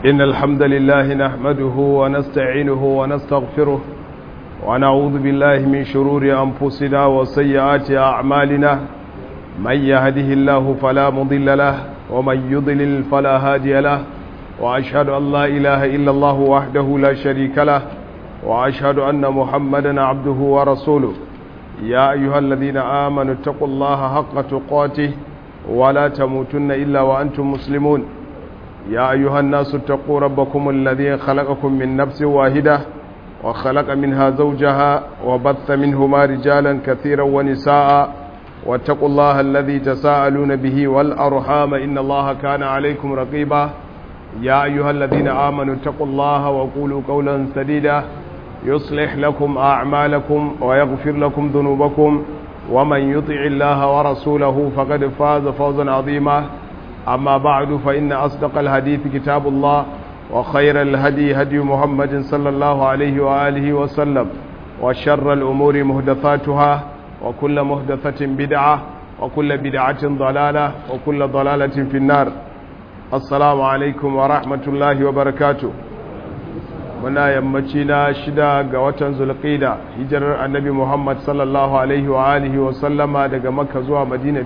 إن الحمد لله نحمده ونستعينه ونستغفره ونعوذ بالله من شرور أنفسنا وسيئات أعمالنا من يهده الله فلا مضل له ومن يضلل فلا هادي له وأشهد أن لا إله إلا الله وحده لا شريك له وأشهد أن محمدا عبده ورسوله يا أيها الذين آمنوا اتقوا الله حق تقاته ولا تموتن إلا وأنتم مسلمون يا أيها الناس اتقوا ربكم الذي خلقكم من نفس واحدة وخلق منها زوجها وبث منهما رجالا كثيرا ونساء واتقوا الله الذي تساءلون به والأرحام إن الله كان عليكم رقيبا يا أيها الذين آمنوا اتقوا الله وقولوا قولا سديدا يصلح لكم أعمالكم ويغفر لكم ذنوبكم ومن يطع الله ورسوله فقد فاز فوزا عظيما أما بعد فإن أصدق الحديث كتاب الله وخير الهدي هدي محمد صلى الله عليه وآله وسلم وشر الأمور مهدثاتها وكل مهدثة بدعة وكل بدعة ضلالة وكل ضلالة في النار السلام عليكم ورحمة الله وبركاته muna yammaci na shida ga watan zulqida hijirar annabi muhammad sallallahu alaihi wa alihi wa sallama daga makka zuwa madina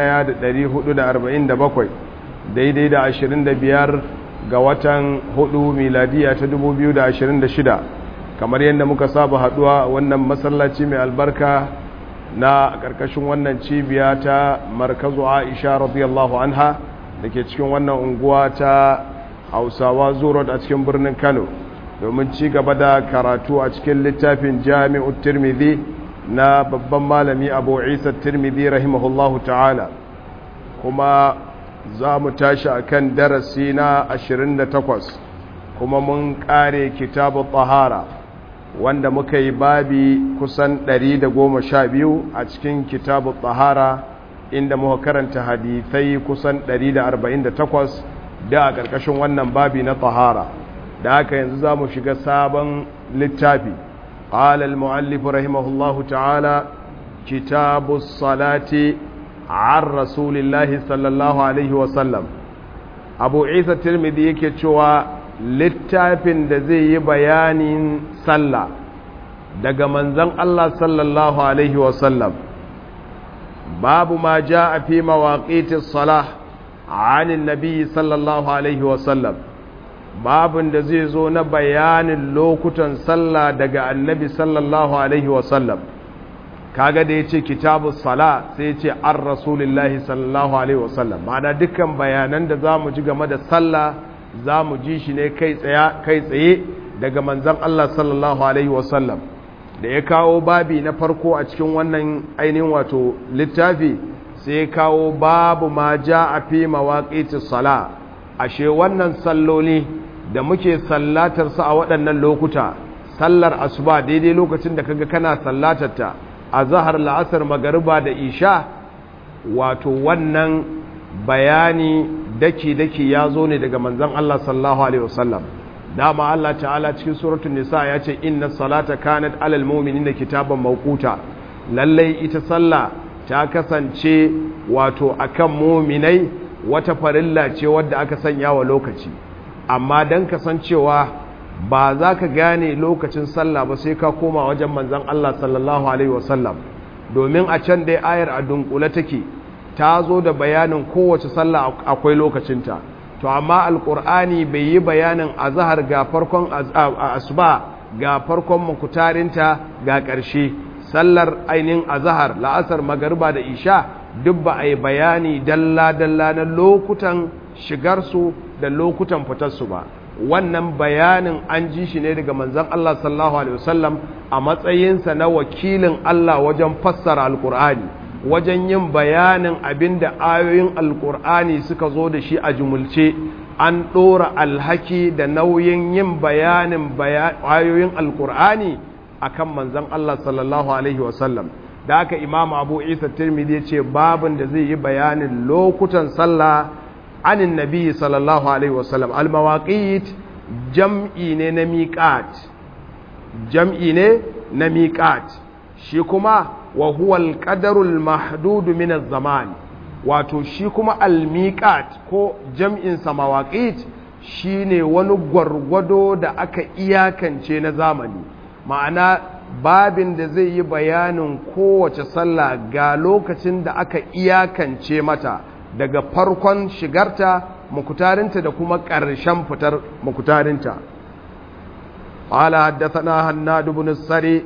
1447 daidai da 25 ga watan hudu miladiya ta 2026 kamar yadda muka saba haduwa wannan masallaci mai albarka na karkashin wannan cibiya ta markazu aisha radiyallahu anha da ke cikin wannan unguwa ta hausawa zurot a cikin birnin kano domin ci gaba da karatu a cikin littafin jami'ut tirmidhi na babban malami abu isa tirmidhi rahimahullahu ta'ala kuma za mu tashi a kan darasi na 28 kuma mun kare kitabu tahara wanda muka yi babi kusan 112 a cikin kitabu tahara inda muka karanta hadithai kusan 148 da a ƙarƙashin wannan babi na tahara da haka yanzu za mu shiga sabon littafi قال المؤلف رحمه الله تعالى كتاب الصلاة عن رسول الله صلى الله عليه وسلم أبو عيسى الترمذي yake cewa littafin da zai yi bayanin sallah daga manzon Allah sallallahu alaihi wasallam babu ma jaa fi mawaqitis salah عن النبي صلى الله عليه وسلم babin da zai zo na bayanin lokutan sallah daga annabi sallallahu alaihi wasallam kaga da ya ce kitabu sala sai ya ce an rasulillahi sallallahu alaihi wasallam ma'ana dukkan bayanan da za mu ji game da sallah za mu ji shi ne kai tsaye daga manzan Allah sallallahu alaihi wasallam da ya kawo babi na farko a cikin wannan ainihin wato littafi sai ya kawo babu ma ja a fi mawaƙitis sala ashe wannan salloli da muke sallatar su a waɗannan lokuta sallar asuba daidai lokacin da kaga kana sallatarta a zahar la'asar magariba da isha wato wannan bayani daki-daki ya zo ne daga manzan Allah sallallahu alaihi wasallam dama Allah ta'ala cikin suratul nisa ya ce inna salata kanat alal mu'minina kitaban mawquta lallai ita sallah ta kasance wato akan mu'minai wata farilla ce wadda aka sanya wa lokaci amma don kasancewa ba za ka gane lokacin sallah ba sai ka koma wajen manzan Allah sallallahu Alaihi wasallam domin a can dai ayar a dunkule take ta zo da bayanin kowace sallah akwai lokacinta to amma alkur'ani bai yi bayanin azahar ga farkon asuba ga farkon makutarinta ga ƙarshe sallar ainihin azahar la'asar magariba da isha duk ba a yi bayani dalla-dalla na lokutan shigarsu da lokutan fitarsu ba wannan bayanin an ji shi ne daga manzan Allah sallallahu Alaihi wasallam a matsayinsa na wakilin Allah wajen fassara alkur'ani wajen yin bayanin abin da ayoyin alkur'ani suka zo da shi a jumulce an ɗora alhaki da nauyin yin bayanin ayoyin alkur'ani akan manzan Allah sallallahu Alaihi wasallam da aka imam abu isa tirmidhi ce babin da zai yi bayanin lokutan sallah anin nabi sallallahu alaihi wasallam almawaqit jam'i ne na miqat jam'i ne na miqat shi kuma wa huwa alqadarul mahdud min az-zaman wato shi kuma almiqat ko jam'in sa mawaqit shine wani gwargwado da aka iyakance na zamani ma'ana babin da zai yi bayanin kowace sallah ga lokacin da aka iyakance mata daga farkon shigarta mukutarinta da kuma ƙarshen fitar mukutarinta قال حدثنا هناد بن السري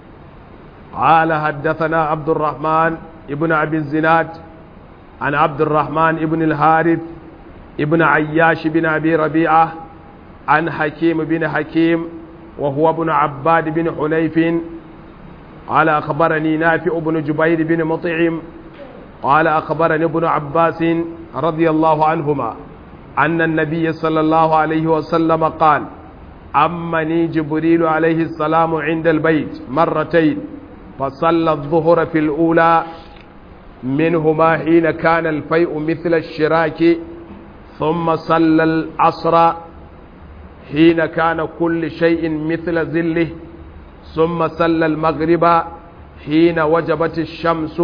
قال حدثنا عبد الرحمن ابن أبي الزناد عن عبد الرحمن ابن الحارث ابن عياش بن أبي ربيعة عن حكيم بن حكيم وهو ابن عباد بن حنيف قال أخبرني نافع بن جبير بن مطعم قال أخبرني ابن عباس رضي الله عنهما أن النبي صلى الله عليه وسلم قال أمني جبريل عليه السلام عند البيت مرتين فصلى الظهر في الأولى منهما حين كان الفيء مثل الشراك ثم صلى العصر حين كان كل شيء مثل ذله ثم صلى المغرب حين وجبت الشمس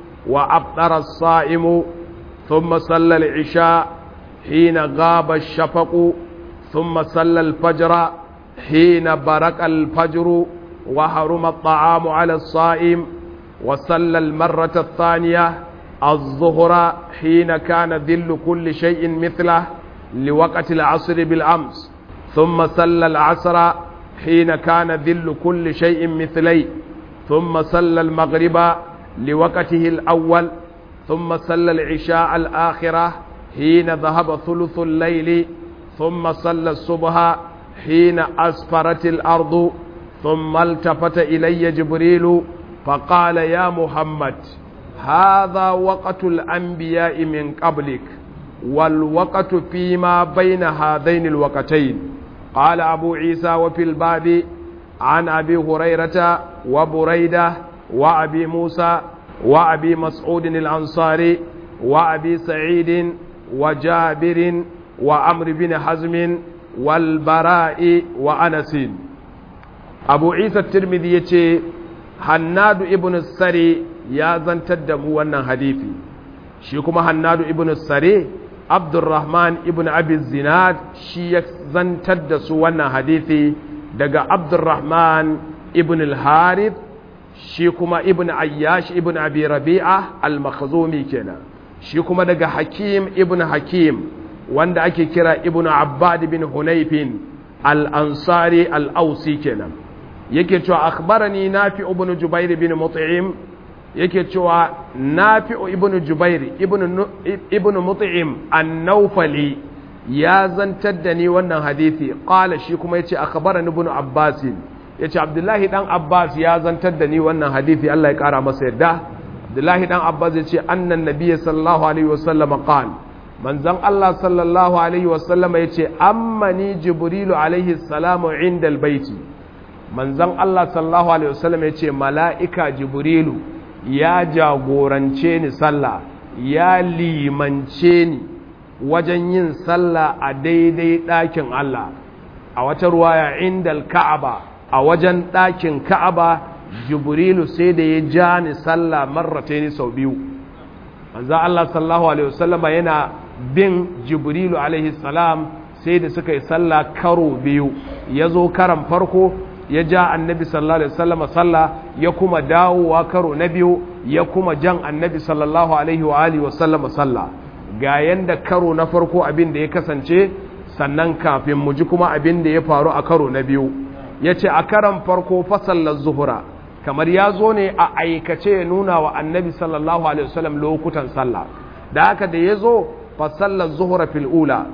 وأبطر الصائم ثم صلى العشاء حين غاب الشفق ثم صلى الفجر حين برق الفجر وحرم الطعام على الصائم وصلى المرة الثانية الظهر حين كان ذل كل شيء مثله لوقت العصر بالأمس ثم صلى العصر حين كان ذل كل شيء مثلي ثم صلى المغرب لوقته الأول ثم صلى العشاء الآخرة حين ذهب ثلث الليل ثم صلى الصبح حين أسفرت الأرض ثم التفت إلي جبريل فقال يا محمد هذا وقت الأنبياء من قبلك والوقت فيما بين هذين الوقتين قال أبو عيسى وفي الباب عن أبي هريرة وبريدة وأبي موسى وأبي مسعود الأنصاري وأبي سعيد وجابر وعمر بن حزم والبراء وأنس أبو عيسى الترمذي يتي هناد ابن السري يا زنتد موانا حديثي شيكما هناد ابن السري عبد الرحمن ابن أبي الزناد شي زنتد سوانا حديثي دقى عبد الرحمن ابن الحارث شيكما ابن عياش ابن أبي ربيعة المخزومي كنا شيكما دقى حكيم ابن حكيم wanda ake kira ibnu abbad bin hunayfin al-ansari al-ausi kenan yake cewa akhbarani nafi ibn jubair bin mut'im yake cewa nafi ibn jubair ibn ibn mut'im an-nawfali ya zantar da ni wannan hadisi qala shi kuma yace akhbarani ibn abbas yace abdullahi dan abbas ya zantar da ni wannan hadisi Allah ya kara masa yadda abdullahi dan abbas yace annan nabiy sallallahu alaihi wasallam qala manzon Allah sallallahu Alaihi wasallama ya ce, Ammani Jibrilu alaihi salamu inda albaiti. Manzon Allah sallallahu Alaihi wasallama ya ce, Mala'ika Jibrilu ya jagorance ni sallah, ya limance ni wajen yin sallah a daidai ɗakin Allah, a wata ruwaya inda Ka'aba, a wajen ɗakin Ka'aba, Jibrilu sai da ya ja ni sallah marrata ni sau biyu. Manzon Allah sallallahu Alaihi wasallama yana bin jibrilu alaihi salam sai da suka yi sallah karo biyu ya zo karan farko ya ja annabi sallallahu alaihi wasallam sallah ya kuma dawowa karo na biyu ya kuma jan annabi sallallahu alaihi wa alihi wasallam sallah ga yanda karo na farko abin da ya kasance sannan kafin mu ji kuma abin da ya faru a karo na biyu ya ce a karan farko fasallar zuhura kamar ya zo ne a aikace ya nuna wa annabi sallallahu alaihi wasallam lokutan sallah da haka da ya zo فصلى الظهر في الأولى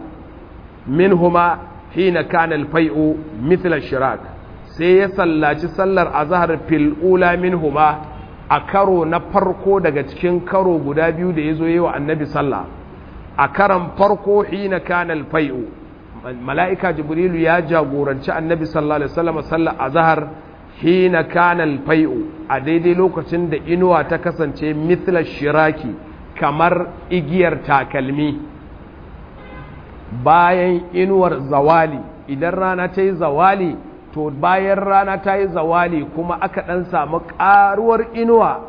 منهما حين كان الفيء مثل الشراك sai ya sallaci sallar azhar fil ula minhuma a karo na farko daga cikin karo guda biyu da yazo yi wa annabi sallah a karan farko hina kana al fai'u mala'ika jibrilu ya jagoranci annabi sallallahu alaihi wasallam sallar azhar hina kana al fai'u a daidai lokacin da inuwa ta kasance mithla shiraki kamar igiyar takalmi bayan inuwar zawali idan rana ta yi zawali to bayan rana ta yi zawali kuma aka ɗan samu ƙaruwar inuwa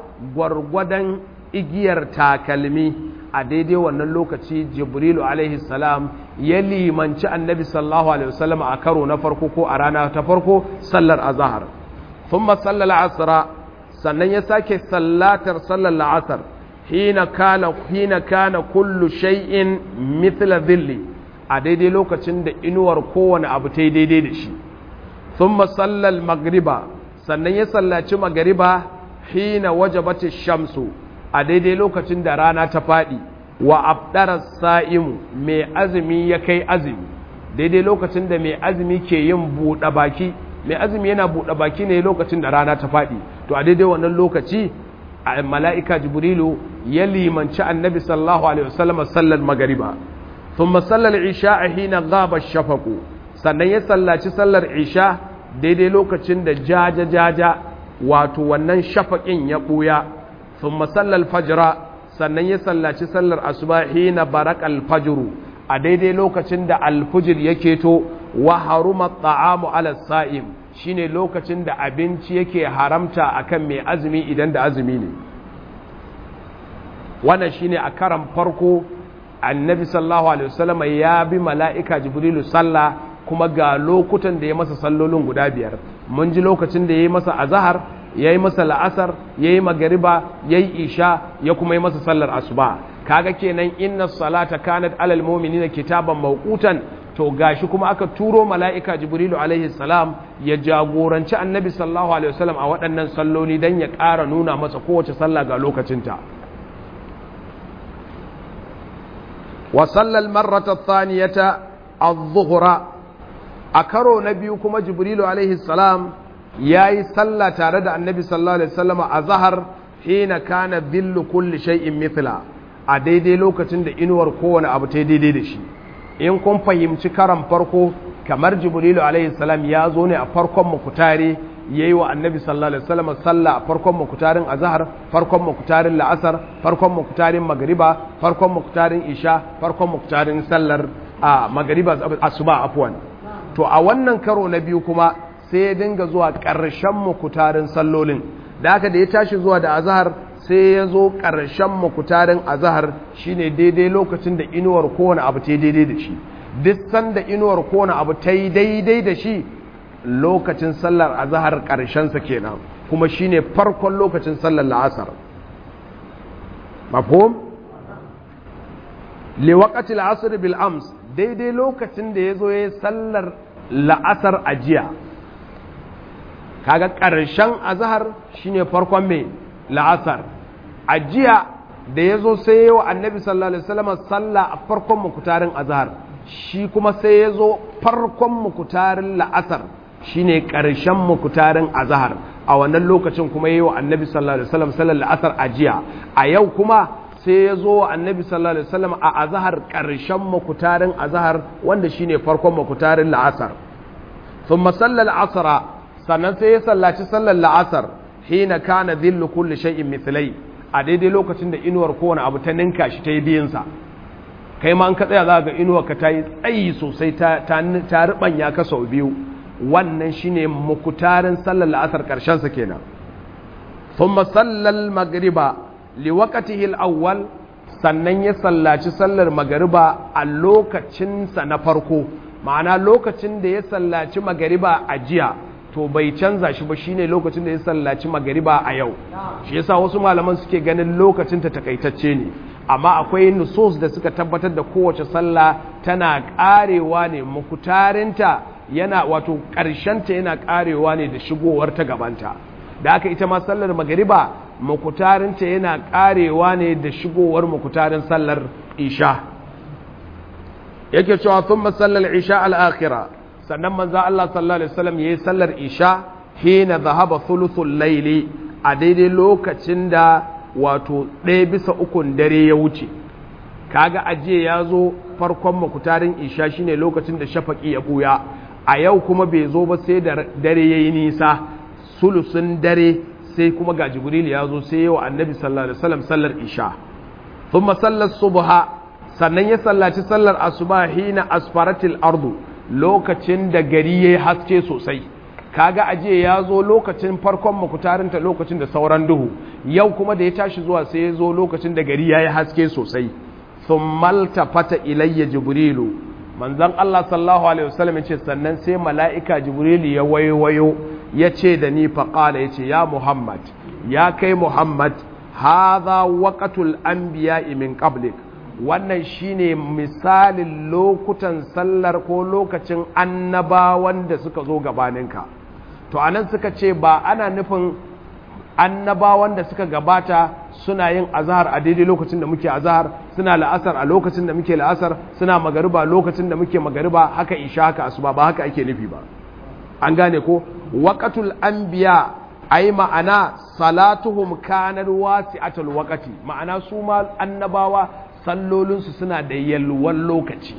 gwargwadon igiyar takalmi a daidai wannan lokaci jibrilu alaihi salam ya limanci annabi sallallahu alaihi wasallam a karo na farko ko a rana ta farko sallar azhar thumma sallal asra sannan ya sake sallatar sallar la'asar hina kana hina kana kullu shay'in mithla dhilli a daidai lokacin da inuwar kowane abu ta daidai da shi thumma sallal magriba sannan ya sallaci magriba hina wajabati shamsu a daidai lokacin da rana ta faɗi wa abdara sa'imu mai azumi ya kai azumi daidai lokacin da mai azumi ke yin buɗe baki mai azumi yana buɗe baki ne lokacin da rana ta faɗi to a daidai wannan lokaci a mala'ika jibrilu ya limanci annabi sallallahu alaihi wasallam sallar magariba thumma sallar isha a hina gaba shafaku sannan ya sallaci sallar isha daidai lokacin da jaja jaja wato wannan shafaƙin ya ɓuya thumma sallar fajra sannan ya sallaci sallar asuba hina barak alfajru a daidai lokacin da alfujir yake to wa haruma ta'amu ala sa'im shine lokacin da abinci yake haramta akan mai azumi idan da azumi ne wannan shine a karan farko annabi sallallahu alaihi wasallam ya bi mala'ika jibrilu sallah kuma ga lokutan da ya masa sallolin guda biyar mun ji lokacin da ya yi masa azahar ya yi masa la'asar ya yi magariba ya yi isha ya kuma yi masa sallar asuba kaga kenan inna salata kanat alal mu'minina kitaban mawqutan to gashi kuma aka turo mala'ika jibrilu alaihi salam ya jagoranci annabi sallallahu alaihi wasallam a waɗannan salloli dan ya ƙara nuna masa kowace sallah ga lokacinta wa sallal marrata thaniyata adh-dhuhra a karo na biyu kuma jibrilu alaihi salam yayi sallah tare da annabi sallallahu alaihi wasallam a zahar hina kana dhillu kulli shay'in mithla a daidai lokacin da inuwar kowane abu ta daidai da shi in kun fahimci karan farko kamar jibrilu alaihi salam ya zo ne a farkon mukutare yayi wa annabi sallallahu alaihi wasallam sallah a farkon mukutarin azhar farkon mukutarin la'asar farkon mukutarin magriba farkon mukutarin isha farkon mukutarin sallar a magriba asuba afwan to a wannan karo na biyu kuma sai ya dinga zuwa ƙarshen mukutarin sallolin da haka da ya tashi zuwa da azhar sai ya zo ƙarshen mukutarin azahar shine daidai lokacin da inuwar kowane abu ta yi daidai da shi duk sanda inuwar kowane abu ta yi daidai da shi lokacin sallar azahar ƙarshensa kenan kuma shine farkon lokacin sallar la'asar mafhum liwaqati al'asr bil ams daidai lokacin da yazo yayin sallar la'asar ajiya kaga ƙarshen azahar shine farkon mai la'asar a jiya da ya zo sai yi wa annabi sallallahu alaihi wasallam sallah a farkon mukutarin azhar shi kuma sai ya zo farkon mukutarin la'asar shine ƙarshen mukutarin azhar a wannan lokacin kuma yi wa annabi sallallahu alaihi wasallam sallar la'asar a jiya a yau kuma sai ya zo wa annabi sallallahu alaihi wasallam a azhar ƙarshen mukutarin azhar wanda shine farkon mukutarin la'asar thumma sallal asra sannan sai ya sallaci sallar la'asar hina kana dhillu kulli shay'in mithlai a daidai lokacin da inuwar kowane abu ta ninka shi ta yi biyansa kai ma an ka tsaya za ga inuwar ka ta yi tsayi sosai ta ta rubanya ka sau biyu wannan shine mukutarin sallar la'asar karshen sa kenan thumma sallal magriba liwaqtihi al-awwal sannan ya sallaci sallar magariba a lokacin sa na farko ma'ana lokacin da ya sallaci magariba a jiya to bai canza shi ba shine lokacin da ya sallaci magariba a yau shi yasa wasu malaman suke ganin lokacin ta takaitacce ne amma akwai nusus da suka tabbatar da kowace sallah tana karewa ne mukutarinta yana wato ta yana karewa ne da shigowar ta gabanta da aka ita ma sallar magariba mukutarinta yana karewa ne da shigowar mukutarin sallar isha yake cewa thumma sallar isha al-akhirah sannan manzo Allah sallallahu alaihi wasallam yayi sallar isha hina zahaba thuluthul layli a daidai lokacin da wato ɗaya bisa ukun dare ya wuce kaga ajiye ya zo farkon makutarin isha shine lokacin da shafaki ya buya a yau kuma bai zo ba sai da dare yayi nisa sulusun dare sai kuma ga jibril ya zo sai yawa annabi sallallahu alaihi wasallam sallar isha thumma sallar subha sannan ya sallaci sallar asuba hina asfaratil ardu lokacin da gari ya haske sosai kaga ajiye ya zo lokacin farkon makutarinta lokacin da sauran duhu yau kuma da ya tashi zuwa sai ya zo lokacin da gari ya yi haske sosai sun malta fata ilayya jibrilu manzon Allah sallallahu alaihi wasallam ya ce sannan sai mala'ika jibril ya wayo ya ce da ni faqala ya ce ya muhammad ya kai muhammad hadha waqatul anbiya'i min qablik wannan shine misalin lokutan sallar ko lokacin annabawan da suka zo gabaninka to anan suka ce ba ana nufin annabawan da suka gabata suna yin azahar a daidai lokacin da muke azahar suna la'asar a lokacin da muke la'asar suna magariba lokacin da muke magariba haka isha haka asuba ba haka ake nufi ba an gane ko waqatul anbiya ai ma'ana salatuhum kanat wasi'atul waqati ma'ana su ma annabawa sallolinsu suna da yalwan lokaci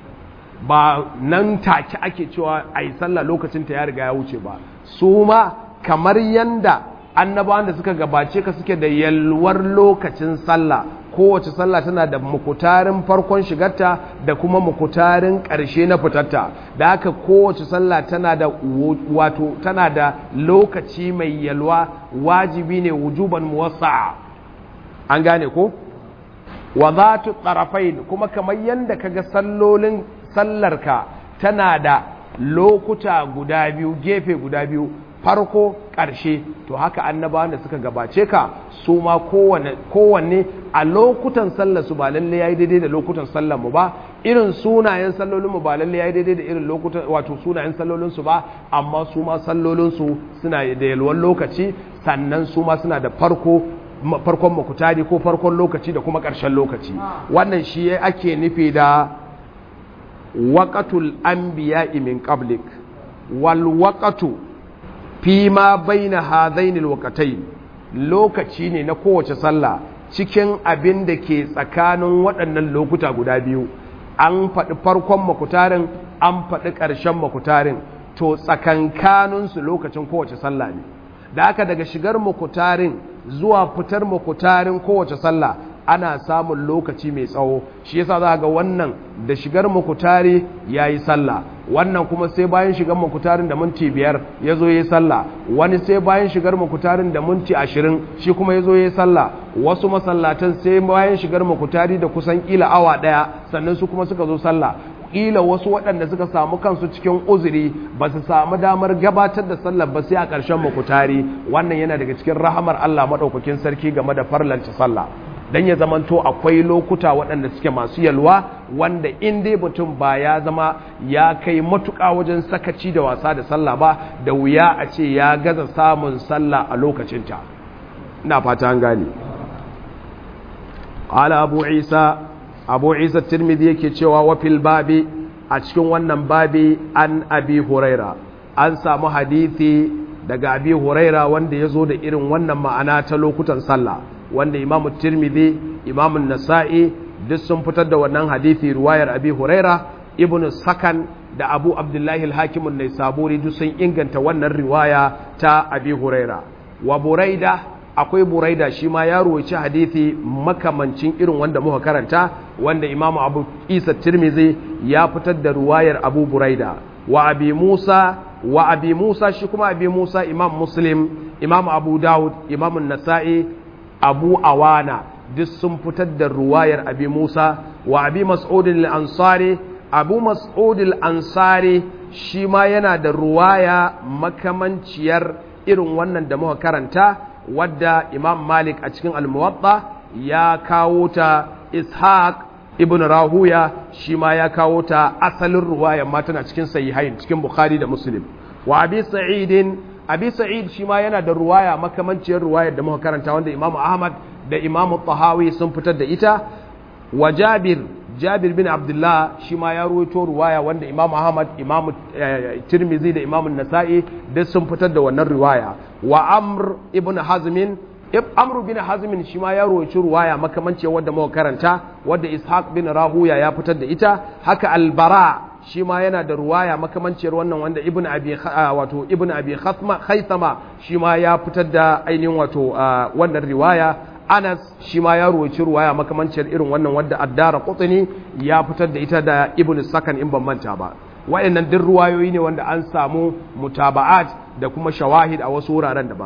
ba nan take ake cewa ai sallah lokacin ta ya riga ya wuce ba su ma kamar yanda annabawan da suka gabace ka suke da yalwar lokacin sallah kowace sallah tana da mukutarin farkon shigarta da kuma mukutarin ƙarshe na fitarta da haka kowace sallah tana da wato tana da lokaci mai yalwa wajibi ne wujuban muwassa'a an gane ko wa zatu tarafain kuma kamar yanda kaga sallolin sallarka tana da lokuta guda biyu gefe guda biyu farko ƙarshe to haka annabawan da suka gabace ka su ma kowanne a lokutan sallar su ba lalle yayi daidai da lokutan sallar mu ba irin sunayen sallolin mu ba lalle yayi daidai da irin lokutan wato sunayen sallolin su ba amma su ma sallolin su suna da yalwan lokaci sannan su ma suna da farko farkon makutari ko farkon lokaci da kuma ƙarshen lokaci wannan shi ake nufi da waqatul anbiya'i min qablik wal waqatu fi ma baina hadaini alwaqatayn lokaci ne na kowace sallah cikin abin da ke tsakanin waɗannan lokuta guda biyu an faɗi farkon makutarin an faɗi ƙarshen makutarin to tsakankaninsu lokacin kowace sallah ne da aka daga shigar makutarin zuwa fitar makutarin kowace sallah ana samun lokaci mai tsawo shi yasa za ga wannan da shigar makutari ya yi sallah wannan kuma sai bayan shigar makutarin da minti biyar ya zo ya yi sallah wani sai bayan shigar makutarin da minti ashirin shi kuma ya zo ya yi sallah wasu masallatan sai bayan shigar makutari da kusan kila awa ɗaya sannan su kuma suka zo sallah kila wasu waɗanda suka samu kansu cikin uzuri ba su samu damar gabatar da sallar ba sai a ƙarshen makutari wannan yana daga cikin rahamar Allah maɗaukakin sarki game da farlanta sallah dan ya zamanto akwai lokuta waɗanda suke masu yalwa wanda in dai mutum ba ya zama ya kai matuƙa wajen sakaci da wasa da sallah ba da wuya a ce ya gaza samun sallah a lokacinta ina fata an gane ala abu isa abu isa tirmidhi yake cewa wa fil babi a cikin wannan babi an abi huraira an samu hadithi daga abi huraira wanda ya zo da irin wannan ma'ana ta lokutan sallah wanda imamu tirmidhi imamu nasa'i duk sun fitar da wannan hadithi ruwayar abi huraira ibnu sakan da abu abdullahi al-hakimun ne saburi duk sun inganta wannan riwaya ta abi huraira wa buraida akwai buraida shi ma ya ruwaici hadithi makamancin irin wanda muka karanta wanda imamu abu isa tirmidhi ya fitar da ruwayar abu buraida wa abi musa wa abi musa shi kuma abi musa imam muslim imam abu dawud imam nasa'i abu awana duk sun fitar da ruwayar abi musa wa abi mas'udin al-ansari abu mas'udin al-ansari shi ma yana da ruwaya makamanciyar irin wannan da muka karanta wadda imam malik a cikin al-muwatta ya kawo ta ishaq ibn rahuya shi ma ya kawo ta asalin ruwaya ma tana cikin sahihain cikin bukhari da muslim wa abi sa'idin abi sa'id shi ma yana da ruwaya makamanciyar ruwayar da muka karanta wanda imamu ahmad da imamu tahawi sun fitar da ita wa jabir jabir bin abdullah shi ma ya ruwaito ruwaya wanda imamu ahmad imamu tirmizi da imamu nasa'i duk sun fitar da wannan ruwaya wa amr ibn hazmin amr bin hazmin shi ma ya ruwaito ruwaya makamanciyar wadda muka karanta wadda ishaq bin rahuya ya fitar da ita haka albara shi ma yana da ruwaya makamanciyar wannan wanda ibn abi wato ibn abi khaythama shi ma ya fitar da ainihin wato wannan riwaya Anas shi ma ya ruwaci ruwaya makamanciyar irin wannan wadda Addara Qutni ya fitar da ita da Ibn Sakan in ban manta ba wayannan duk ruwayoyi ne wanda an samu mutaba'at da kuma shawahid a wasu wuraren daban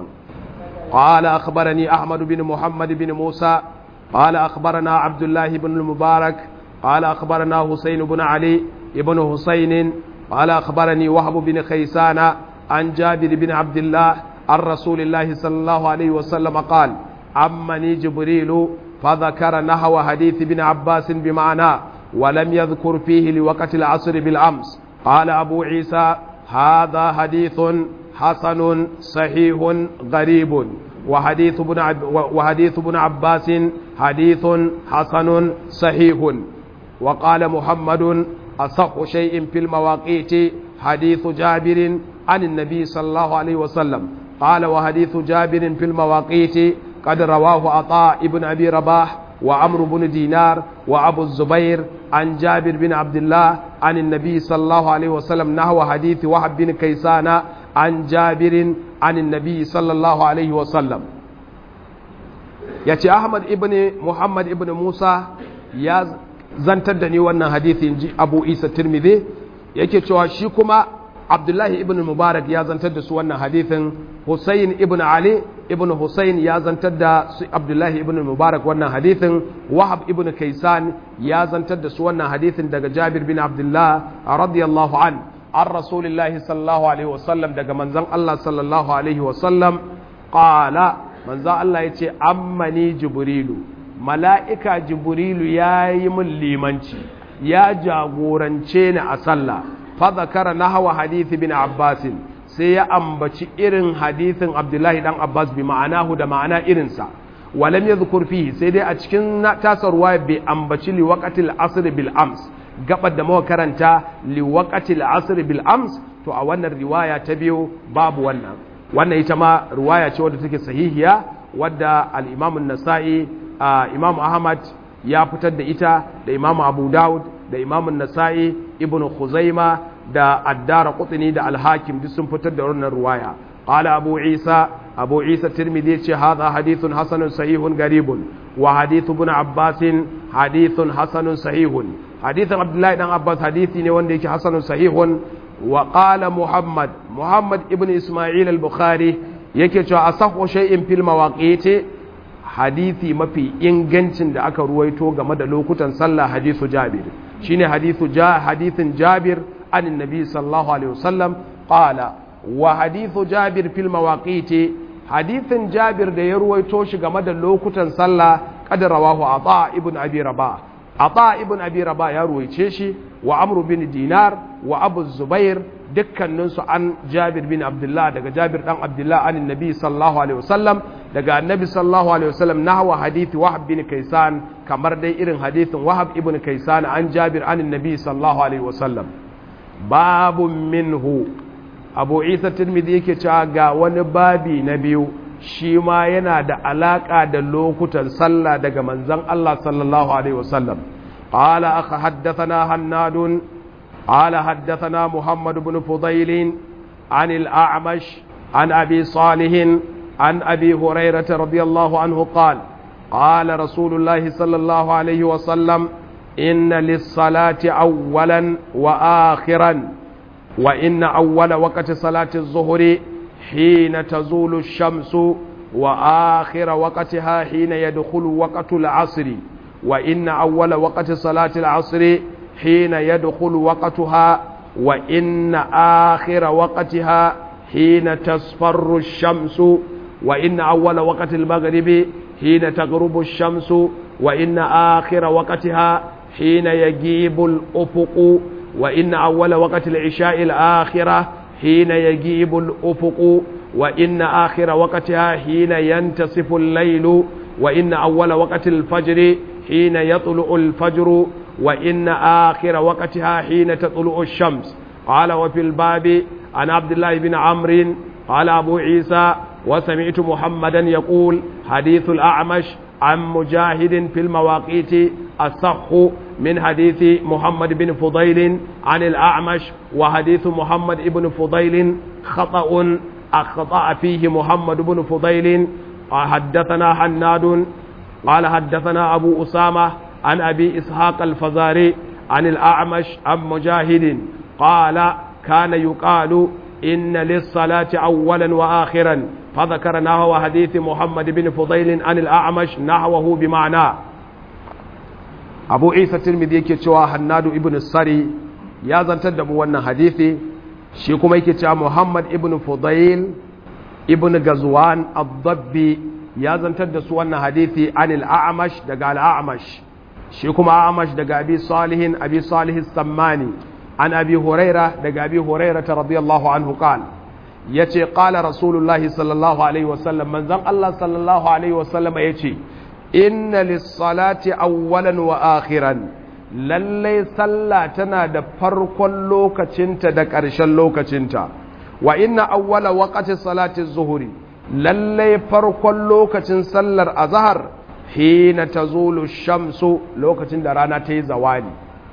qala akhbarani Ahmad bin Muhammad bin Musa qala akhbarana Abdullah ibn al-Mubarak qala akhbarana Husayn ibn Ali ابن حسين قال أخبرني وهب بن خيسان عن جابر بن عبد الله عن رسول الله صلى الله عليه وسلم قال عمني جبريل فذكر نحو حديث ابن عباس بمعنى ولم يذكر فيه لوقت العصر بالأمس قال أبو عيسى هذا حديث حسن صحيح غريب وحديث ابن عب وحديث ابن عباس حديث حسن صحيح وقال محمد أصح شيء في المواقيت حديث جابر عن النبي صلى الله عليه وسلم قال وحديث جابر في المواقيت قد رواه عطاء ابن أبي رباح وعمرو بن دينار وأبو الزبير عن جابر بن عبد الله عن النبي صلى الله عليه وسلم نحو حديث وهب بن كيسان عن جابر عن النبي صلى الله عليه وسلم yace Ahmad ibn Muhammad ibn Musa ya zantar da ni wannan hadisi inji Abu Isa Tirmidhi yake cewa shi kuma Abdullahi ibn Mubarak ya zantar da su wannan hadisin Hussein ibn Ali ibn Hussein ya zantar da su Abdullahi ibn Mubarak wannan hadisin Wahab ibn Kaisan ya zantar da su wannan hadisin daga Jabir bin Abdullah radiyallahu an an Rasulillahi sallallahu alaihi wasallam daga manzon Allah sallallahu alaihi wasallam qala manzon Allah yace ammani Jibrilu mala'ika Jibrilu yayi min limanci ya jagorance ni a sallah fa zakara nahwa hadith bin Abbasin sai ya ambaci irin hadithin Abdullahi dan Abbas bi ma'anahu da ma'ana irinsa walam yadhkur fihi sai dai a cikin tasarwa bai ambaci li waqatil asr bil ams gabar da muka karanta li waqatil asr bil ams to a wannan riwaya ta biyu babu wannan wannan ita ma riwaya ce wadda take sahihiya wadda al-Imam an-Nasa'i Imam Ahmad ya fitar da ita da Imam Abu Dawud da Imam an-Nasa'i Ibn Khuzaima da addara kutini da alhakim duk sun fitar da wannan ruwaya qala abu isa abu isa tirmidhi ce hadha hadithun hasanun sahihun garibun wa hadithu ibn abbas hadithun hasanun sahihun hadithan abdullahi dan abbas hadithi ne wanda yake hasanun sahihun wa qala muhammad muhammad ibn isma'il al-bukhari yake cewa asahhu shay'in fil mawaqiti hadithi mafi ingancin da aka ruwaito game da lokutan sallah hadithu jabir shine hadithu ja hadithin jabir عن النبي صلى الله عليه وسلم قال وحديث جابر في المواقيت حديث جابر da ya ruwaito shi game da lokutan sallah kad rawahu ata ibn abi rabah ata ibn abi rabah ya ruwaice shi wa amru bin dinar wa abu zubair dukkanin su an jabir bin abdullah daga jabir dan abdullah an annabi sallallahu alaihi wasallam daga annabi sallallahu alaihi wasallam nahwa hadith wahab bin kaisan kamar dai irin hadithin wahab ibn kaisan an jabir an annabi sallallahu alaihi wasallam babu minhu abu isa tirmidhi yake cewa ga wani babi na biyu shi ma yana da alaka da lokutan sallah daga manzon Allah sallallahu alaihi wasallam qala akha haddathana hannadun qala haddathana muhammad ibn fudayl عن الأعمش عن أبي صالح عن أبي هريرة رضي الله عنه قال قال رسول الله صلى الله عليه وسلم إن للصلاة أولا وآخرا وإن أول وقت صلاة الظهر حين تزول الشمس وآخر وقتها حين يدخل وقت العصر وإن أول وقت صلاة العصر حين يدخل وقتها وإن آخر وقتها حين تصفر الشمس وإن أول وقت المغرب حين تغرب الشمس وإن آخر وقتها حين يجيب الأفق وإن أول وقت العشاء الآخرة حين يجيب الأفق وإن آخر وقتها حين ينتصف الليل وإن أول وقت الفجر حين يطلع الفجر وإن آخر وقتها حين تطلع الشمس قال وفي الباب عن عبد الله بن عمرو قال أبو عيسى وسمعت محمدا يقول حديث الأعمش عن مجاهد في المواقيت الصح من حديث محمد بن فضيل عن الأعمش وحديث محمد بن فضيل خطأ أخطأ فيه محمد بن فضيل حدثنا حناد قال حدثنا أبو أسامة عن أبي إسحاق الفزاري عن الأعمش عن مجاهد قال كان يقال إن للصلاة أولا وآخرا فذكر نحو حديث محمد بن فضيل عن الأعمش نحوه بمعنى أبو عيسى الترمذي yake cewa Hannadu ibn Sari ya zantar da mu wannan hadisi shi kuma yake cewa Muhammad ibn Fudayl ibn Gazwan ad-Dabbi ya zantar da su wannan hadisi anil A'mash daga al-A'mash shi kuma A'mash daga Abi Salihin Abi Salih as-Sammani an Abi Huraira daga Abi Huraira radiyallahu anhu qala yace qala Rasulullahi sallallahu alaihi wasallam manzon Allah sallallahu alaihi wasallam yace inna lis-salati awwalan wa akhiran lallai sallah tana da farkon lokacinta da ƙarshen lokacinta wa inna awwala waqti salati zuhuri lallai farkon lokacin sallar azhar hina tazulu shamsu lokacin da rana ta yi zawali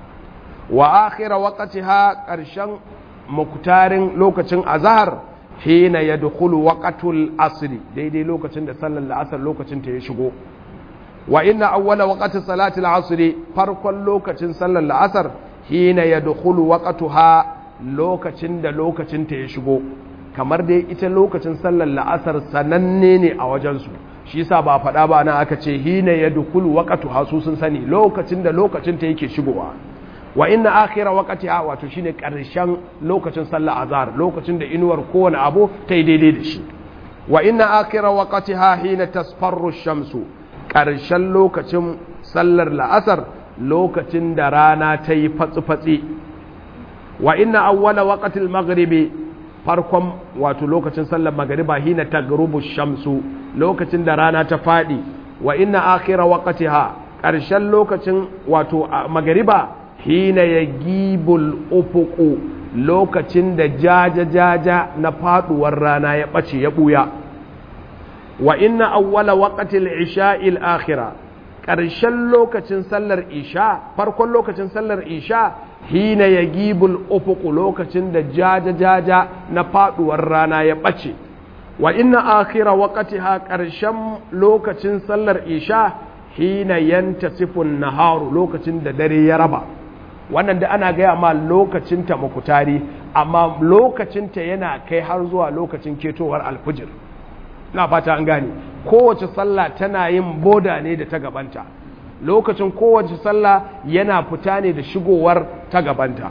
wa akhira waqtiha ƙarshen muktarin lokacin azhar hina yadkhulu waqtul asri daidai lokacin da sallar la'asar lokacin ta ya shigo wa inna awwala waqti salati al-asr farkon lokacin sallar la'asar hina yadkhulu waqtuha lokacin da lokacin ta ya shigo kamar dai ita lokacin sallar la'asar sananne ne a wajen su shi yasa ba faɗa ba nan aka ce hina yadkhulu waqtuha su sun sani lokacin da lokacin ta yake shigowa wa inna akhira waqtiha wato shine karshen lokacin sallar azhar lokacin da inuwar kowane abu ta yi daidai da shi wa inna akhira waqtiha hina tasfarru shamsu ƙarshen lokacin sallar la'asar lokacin da rana ta yi fatsi-fatsi wa ina awwala waƙatil maghribi farkon wato lokacin sallar magariba hina ta shamsu lokacin da rana ta faɗi wa ina akira waƙatiha ƙarshen lokacin wato magariba hina ya gibul ufuku lokacin da jaja-jaja na faɗuwar rana ya ɓace ya ɓuya wa inna awwala waqtil isha'il akhira ƙarshen lokacin sallar isha farkon lokacin sallar isha hina yagibul ufuq lokacin da jaja jaja na faduwar rana ya bace wa inna akhira waqtiha ƙarshen lokacin sallar isha hina yantasifun naharu lokacin da dare ya raba wannan da ana gaya ma lokacin ta makutari amma lokacin ta yana kai har zuwa lokacin ketowar alfujir na fata an gane kowace sallah tana yin boda ne da ta gabanta lokacin kowace sallah yana fita ne da shigowar ta gabanta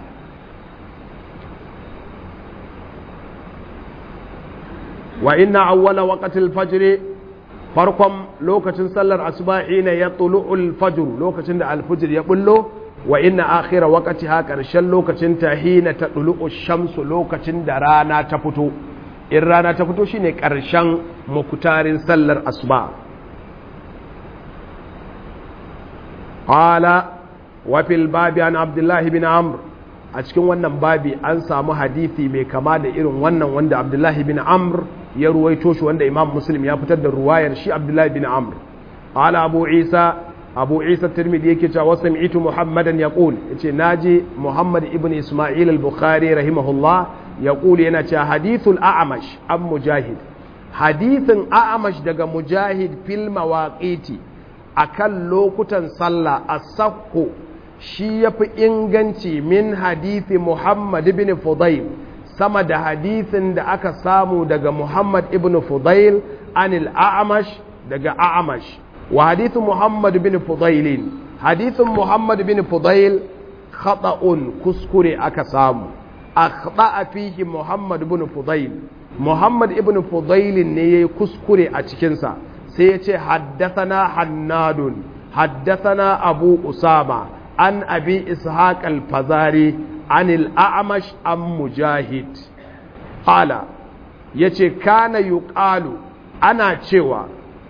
wa inna awwala waqtil fajr farkon lokacin sallar asubahi ne ya tulu'ul fajr lokacin da alfujr ya bullo wa inna akhira waqtiha karshen lokacin ta hina ta tulu'u shamsu lokacin da rana ta fito in rana ta fito shine ƙarshen mukutarin sallar asuba qala wa fil babi an abdullahi bin amr a cikin wannan babi an samu hadisi mai kama da irin wannan wanda abdullahi bin amr ya ruwaito shi wanda imam muslim ya fitar da ruwayar shi abdullahi bin amr qala abu isa abu isa tirmidhi yake cewa wasu sami'tu muhammadan yaqul yace naji muhammad ibn isma'il al-bukhari rahimahullah yaqul yana cewa hadithul a'mash an mujahid hadithin a'mash daga mujahid fil mawaqiti akan lokutan sallah as-sahhu shi yafi inganci min hadithi muhammad ibn fudayl sama da hadithin da aka samu daga muhammad ibn fudayl anil a'mash daga a'mash wa hadithu muhammad bin fudailin hadithun muhammad bin fudail khata'un kuskure aka samu akhta'a fihi muhammad bin fudail muhammad ibn fudail ne yayi kuskure a cikin sa sai ya ce haddathana hannadun haddathana abu usama an abi ishaq al-fazari an al-a'mash am mujahid qala yace kana yuqalu ana cewa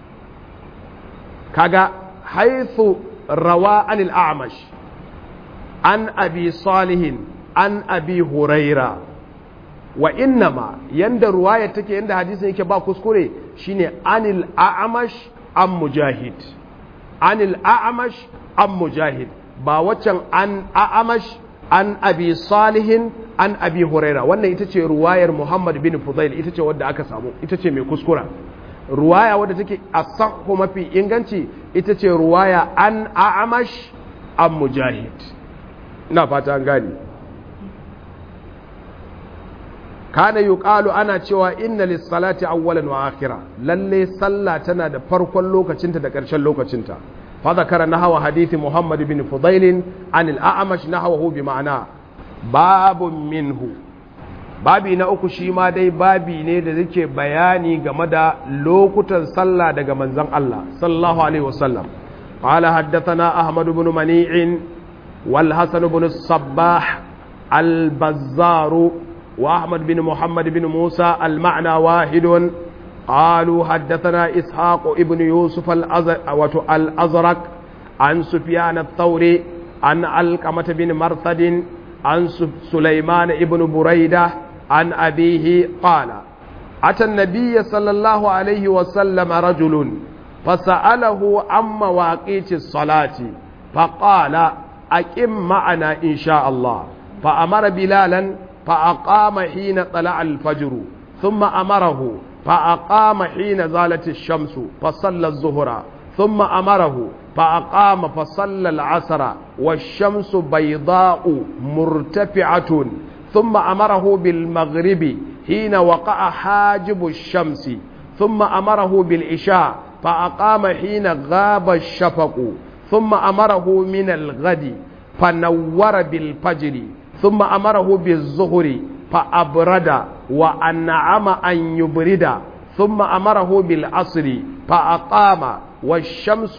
kaga haithu rawa anil a'mash an abi salihin an abi huraira wa innama yanda ruwaya take yanda hadisin yake ba kuskure shine anil a'mash an mujahid anil a'mash an mujahid ba waccan an a'mash an abi salihin an abi huraira wannan ita ce ruwayar muhammad bin fudail ita ce wadda aka samu ita ce mai kuskura ruwaya wadda take asahhu mafi inganci ita ce ruwaya an a'amash an mujahid ina fata an gani kana yuqalu ana cewa inna lis-salati awwalan wa akhira lalle sallah tana da farkon lokacinta da ƙarshen lokacinta fa zakara nahwa hadithi muhammad bin fudail an al-a'mash nahwahu bi ma'ana babun minhu babi na uku shi ma dai babi ne da zake bayani game da lokutan sallah daga manzon Allah sallallahu alaihi wasallam قال حدثنا أحمد بن منيع والحسن بن الصباح البزار وأحمد بن محمد بن موسى المعنى واحد قالوا حدثنا إسحاق ابن يوسف الأزرق عن سفيان الثوري عن علقمة بن مرثد عن سليمان ابن بريدة عن أبيه قال أتى النبي صلى الله عليه وسلم رجل فسأله عن مواقيت الصلاة فقال أقم معنا إن شاء الله فأمر بلالا فأقام حين طلع الفجر ثم أمره فأقام حين زالت الشمس فصلى الظهر ثم أمره فأقام فصلى العصر والشمس بيضاء مرتفعة ثم أمره بالمغرب حين وقع حاجب الشمس ثم أمره بالعشاء فأقام حين غاب الشفق ثم أمره من الغد فنور بالفجر ثم أمره بالظهر فأبرد وأنعم أن يبرد ثم أمره بالعصر فأقام والشمس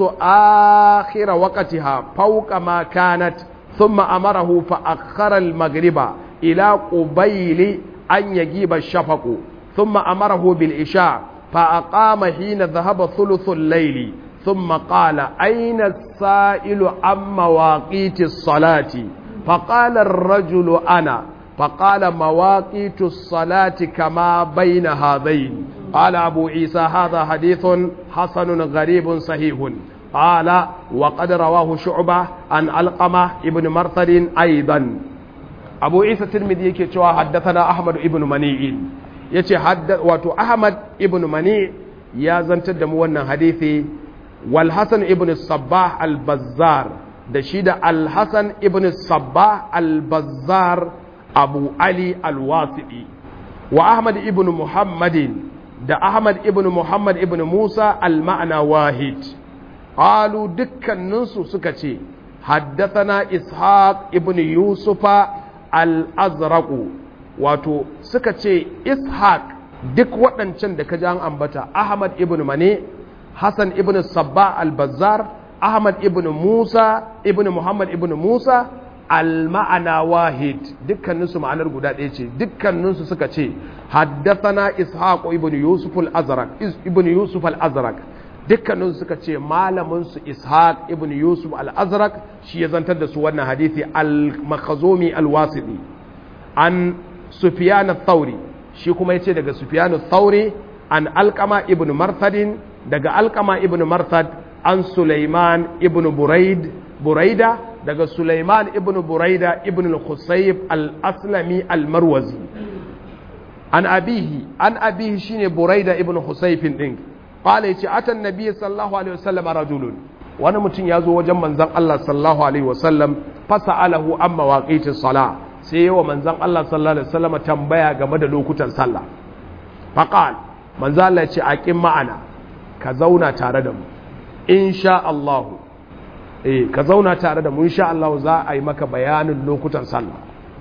آخر وقتها فوق ما كانت ثم أمره فأخر المغرب إلى قبيل أن يجيب الشفق ثم أمره بالإشاء فأقام حين ذهب ثلث الليل ثم قال أين السائل عن مواقيت الصلاة فقال الرجل أنا فقال مواقيت الصلاة كما بين هذين قال أبو عيسى هذا حديث حسن غريب صحيح قال وقد رواه شعبة عن علقمة ابن مرثد أيضا أبو عيسى الترمذي يكي حدثنا أحمد ابن منيع yace wato Ahmad ibn Mani ya zantar da mu wannan hadisi wal Hasan ibn Sabbah al-Bazzar da shi da al-Hasan ibn Sabbah al-Bazzar Abu Ali al-Wasiti wa Ahmad ibn Muhammadin da Ahmad ibn Muhammad ibn Musa al-ma'na wahid qalu dukkaninsu suka ce haddathana Ishaq ibn Yusufa al-Azraq wato suka ce Ishaq duk waɗancan da ka ji an ambata Ahmad ibn Mane Hassan ibn Sabba al-Bazzar Ahmad ibn Musa ibn Muhammad ibn Musa al-ma'ana wahid dukkaninsu ma'anar guda ɗaya ce dukkaninsu suka ce haddathana ishaq ibn yusuf al-azraq ibn yusuf al-azraq dukkaninsu suka ce malamin su ishaq ibn yusuf al-azraq shi ya zantar da su wannan hadisi al-makhzumi al-wasiti an sufyan ath-thawri shi kuma yace daga sufyan ath-thawri an alqama ibn marthadin daga alqama ibn marthad an sulaiman ibn buraid buraida daga Sulaiman ibn Buraida ibn al-Khusayb al-Aslami al-Marwazi an abihi an abihi shine Buraida ibn Khusayb din qala yace atan nabiy sallallahu alaihi wasallam rajulun wani mutum ya zo wajen manzon Allah sallallahu alaihi wasallam fasa'alahu an mawaqitis sala sai yawa manzon Allah sallallahu alaihi wasallam tambaya game da lokutan sallah faqal manzon Allah ya ce aqim ma'ana ka zauna tare da mu insha Allah eh ka zauna tare da mu insha Allah za a yi maka bayanin lokutan sallah